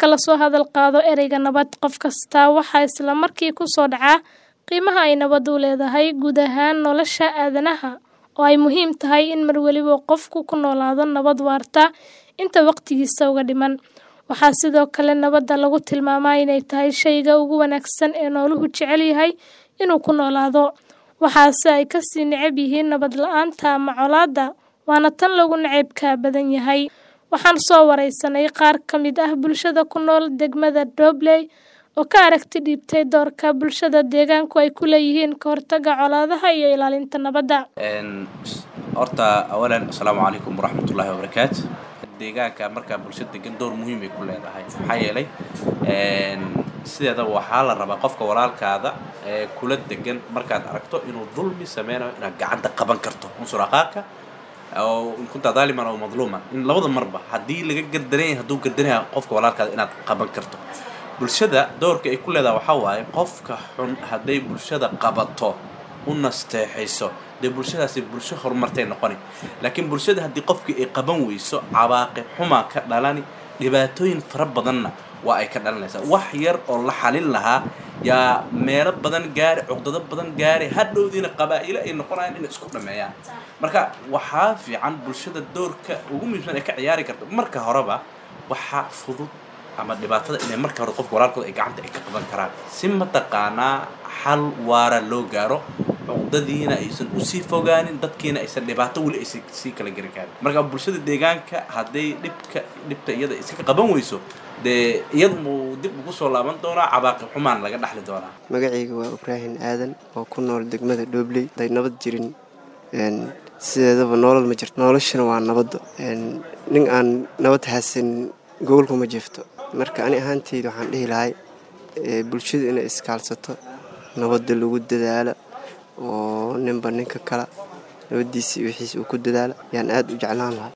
Marka la soo hadal qaado ereyga nabad, qof kasta waxaa isla markii ku soo dhaca qiimaha ay nabaddu u leedahay guud ahaan nolosha aadanaha, oo ay muhiim tahay in mar waliba qofku ku noolaado nabad waarta inta waqtigiisa uga dhiman. Waxaa sidoo kale nabadda lagu tilmaamaa inay tahay shayga ugu wanaagsan ee nooluhu jecel yahay inuu ku noolaado, waxaase ay ka sii neceb yihiin nabad la'aanta ama colaadda, waana tan lagu nacaybka badan yahay. Waxaan soo wareysanay qaar ka mid ah bulshada ku nool degmada Dobley oo ka aragti dhiibtay doorka bulshada deegaanku ay ku leeyihiin ka hortagga colaadaha iyo ilaalinta nabadda. horta awalan asalaamu calaykum waraxmatullaahi wabarakaatu deegaanka markaa bulsho degan door muhiim ay ku leedahay maxaa yeelay sideedaba waxaa la rabaa qofka walaalkaada ee kula degan markaad aragto inuu dulmi sameynayo inaad gacanta qaban karto unsur aqaaka oo in kunta daaliman oo madluuman in labada marba haddii laga gardaran yahay hadduu gardanaya qofka walaalkaada inaad qaban karto bulshada doorka ay ku leedahay waxaa waaye qofka xun hadday bulshada qabato u nasteexayso dee bulshadaasi bulsho horumartay noqoni laakiin bulshada haddii qofkii ay qaban weyso cawaaqib xumaa ka dhalani dhibaatooyin fara badanna waa ay ka dhalanaysaa wax yar oo la xalin lahaa yaa meelo badan gaari cuqdado badan gaari hadhowdiina qabaa'ilo ay noqonayaan inay isku dhameeyaan marka waxaa fiican bulshada doorka ugu muhiimsan ay ka ciyaari karto marka horeba waxaa fudud ama dhibaatada inay marka hore qofka walaalkooda ay gacanta ay ka qaban karaan si mataqaanaa xal waara loo gaaro cuqdadiina aysan usii fogaanin dadkiina aysan dhibaato weli aysan sii kala gari kaarin marka bulshada deegaanka hadday dhibka dhibta iyada iska qaban weyso dee iyadu muu dib ugu soo laaban doonaa cabaaqib xumaan laga dhaxli doonaa magacayga waa ibraahin aadan oo ku nool degmada dhobley haday nabad jirin sideedaba nolol ma jirto noloshana waa nabadda nin aan nabad haysan gobolkuma jifto marka ani ahaanteyda waxaan dhihi lahay bulshada inay iskaalsato nabadda lagu dadaalo oo ninba ninka kala nabaddiisa iyo wixiisa uu ku dadaalo yaan aada u jeclaan lahaa